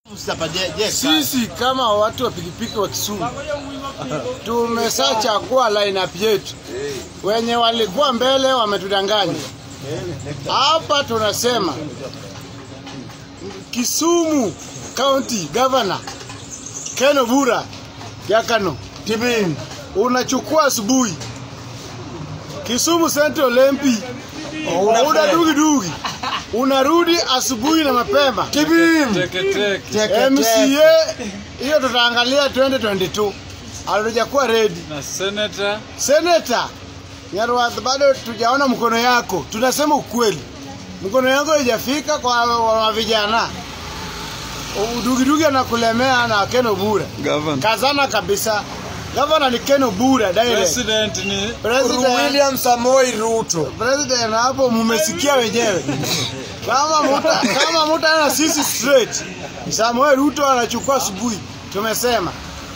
Sisi kama watu wa pikipiki wa Kisumu tumeshachagua lineup yetu. Wenye walikuwa mbele wametudanganya. Hapa tunasema Kisumu County Governor Ken Obura Yakano Tibin unachukua asubuhi Kisumu Central MP una dugi dugi unarudi asubuhi na mapema Tibin MCA hiyo tutaangalia 2022 hatujakuwa ready. na senator Senator Nyarwath, bado tujaona mkono yako. Tunasema ukweli, mkono yako haijafika kwa wa vijana. Udugidugi anakulemea na Ken Obura. governor Kazana kabisa. Gavana ni Ken Obura direct. president ni President, William Samoi Ruto. President hapo mumesikia wenyewe. Kama muta, kama muta na sisi straight. Samuel Ruto anachukua asubuhi. Tumesema